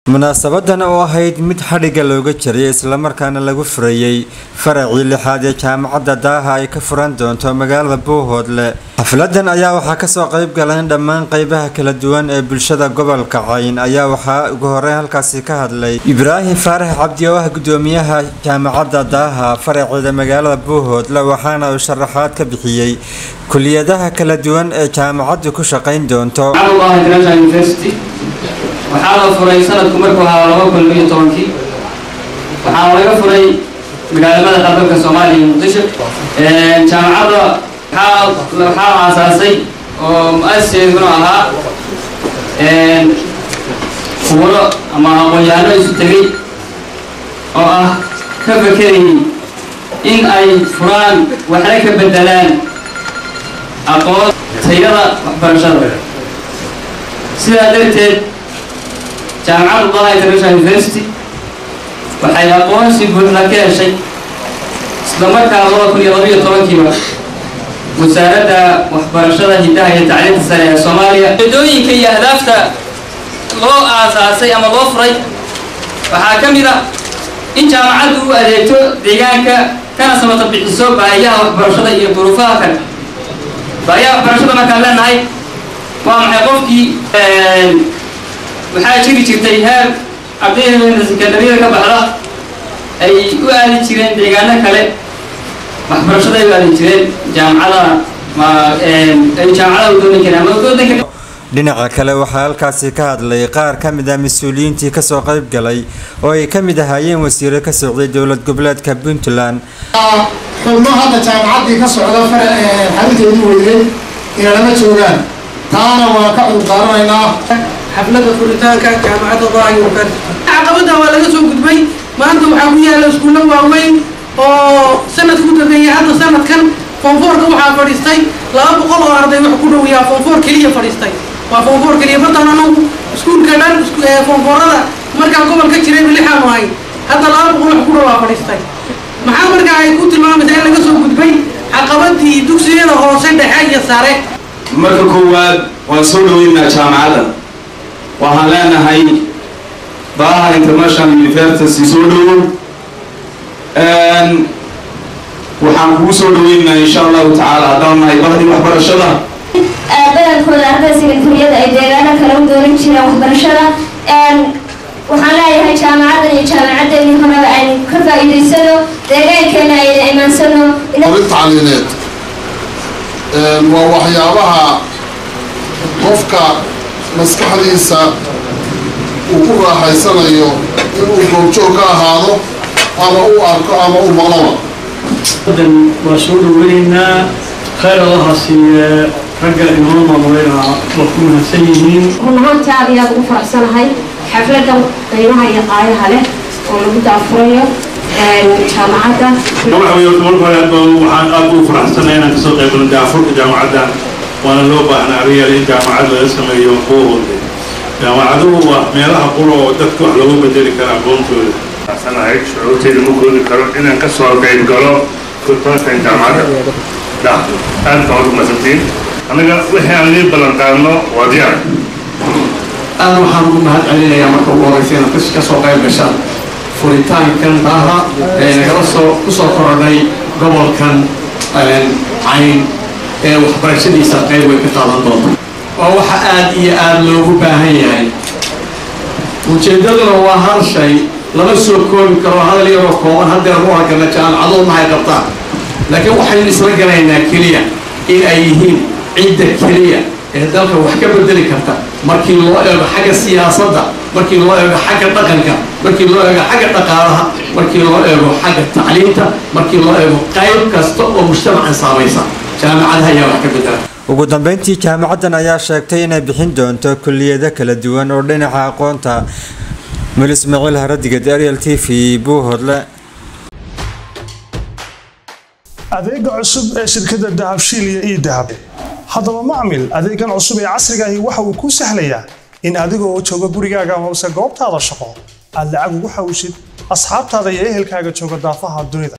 munaasabadan oo ahayd mid xadhigga looga jiray islamarkaana lagu furayey faracii lixaad ee jaamacadda daaha ay ka furan doonto magaalada buuhoodle xafladan ayaa waxaa kasoo qayb galeen dhammaan qeybaha kala duwan ee bulshada gobolka cayn ayaa waxaa ugu horeyn halkaasi ka hadlay ibraahim faarax cabdi oo ah gudoomiyaha jaamacadda daaha faraceeda magaalada buuhoodle waxaana uu sharaxaad ka bixiyey kuliyadaha kala duwan ee jaamacaddu ku shaqayn doonto waxaa la furay sanadku markuu ahaa laba kun iyo tobankii waxaa laga furay magaalamada qaranka soomaaliya muqdisho jaamacadda waxaa aasaasay oo mu-asiseeduna ahaa khuburo ama aqoon-yahano isu tegay oo ah ka fakerayay in ay furaan waxna ka bedelaan aqoon tayada waxbarashada sidaa darteed jaamacadda dalaha international university waxay aqoonsi buuxda ka heshay islamarkaa laba kun iyo labaiyo tobankiiba wasaaradda waxbarashada hiddaha iyo tacliinta sare ee soomaaliya ujeedooyinka iyo ahdaafta loo aasaasay ama loo furay waxaa ka mid a in jaamacaddu u adeegto deegaanka kana samata bixiso baahiyaha waxbarashada iyo duruufaha kale baahiyaha waxbarashada markaan leenahay waa maxay qofkii waxaa jiri jirtay heer ardayda sekandariyada ka baxda ay u aadi jireen deegaano kale waxbarashada ay u aadi jireen jaamacada ay jaamacada u doonan jireen ama waddanka dhinaca kale waxaa halkaasi ka hadlay qaar ka mid ah mas-uuliyiintii kasoo qayb galay oo ay ka mid ahaayeen wasiiro ka socday dowlad goboleedka puntland xubno hadda jaamacaddii ka socda xarunteedii weynay inalama joogaan taana waan ka cudurdaaranaynaa xaflada furitaanka jaamacadda daaha university caqabada waa laga soo gudbay maanta waxaa ku yaala iskuulla waaweyn oo sanadka u dambeeyay hadda sanadkan foonfoorka waxaa fadhiistay laba boqol oo arday wax ku dhowiyaa foonfoor keliya fadhiistay waa foonfoor keliya badan anagu iskuulka dhan foonfoorada markaa gobolka jiray lixaanu ahay hadda laba boqol wax ku dhowaa fadhiistay maxaa markaa ay ku tilmaamaysaa in laga soo gudbay caqabadii dugsiyada hoose dhexe iyo sare marka koowaad waan soo dhaweynaa jaamacadda waxaan leenahay daaha international university soo dhowo waxaan kugu soo dhaweynaa insha allahu tacaala haddaan nahay bahdii waxbarashada badankooda ardayda sekandariyada ay deegaano kale u dooran jireen waxbarashada waxaan leeyahay jaamacaddan iyo jaamacadeedii horeba aynu ka faa'iidaysano deegaankeena ayna imaansano tacliineed waa waxyaabaha qofka maskaxdiisa uu ku raaxaysanayo inuu goobjoog ka ahaado ama u arko ama u maqlaba waa soo dhaweynaynaa khayr allaha siiye ragga inoo maamulayna waa ku mahadsan yihiin run ahaantii aad iyo aad ugu faraxsanahay xafladan qiimaha iyo qaayaha leh oo lagu daafurayo jaamacadda waxaan aad ugu faraxsanahay inaan kasoo qaybgalo daafurka jaamacadda waana loo baahnaa ariyaal in jaamacad laga sameeyo buuhoodle jaamacaduhu waa meelaha qura oo dadka wax loogu bedeli kara aqoontooda sanahay shucuurteyda ma koodi karo inaan kasoo qayb galo furitaankan jaamacadda da aad baan ugu masantiin annaga wixii aan lii ballan qaadno waa diyaar aad waxaan ugu mahad celinayaa marka ugu horeysa inaad kasoo qayb gashaan furitaankan daaha ee nagala soo kusoo korodhay gobolkan cayn ee waxbarashadiisa qayb way ka qaadan doonta waa waxa aad iyo aada loogu baahan yahay ujeeddaduna waa hal shay lama soo koobi karo hadal yaroo kooban haddeer mu argana jaamacadoo mahay qabtaan laakiin waxaynu isla galaynaa keliya in ay yihiin cidda keliya ee dalka wax ka bedeli karta markii loo eego xagga siyaasadda markii loo eego xagga dhaqanka markii loo eego xagga dhaqaalaha markii loo eego xagga tacliinta markii loo eego qayb kasta oo mujtamacan saamaysa jaamacadaha ayaa wax ka bedela ugu dambeyntii jaamacaddan ayaa sheegtay inay bixin doonto kuliyado kala duwan oo dhinaca aqoonta mul ismaaciil haradigad ariel t v buuhoodle adeega cusub ee shirkadda dahabshiil iyo ii dahab haddaba macmil adeegan cusub ee casrigaahi waxa uu kuu sahlayaa in adigoo jooga gurigaaga amase goobtaada shaqo aad lacag ugu xawishid asxaabtaada iyo ehelkaaga jooga daafaha dunida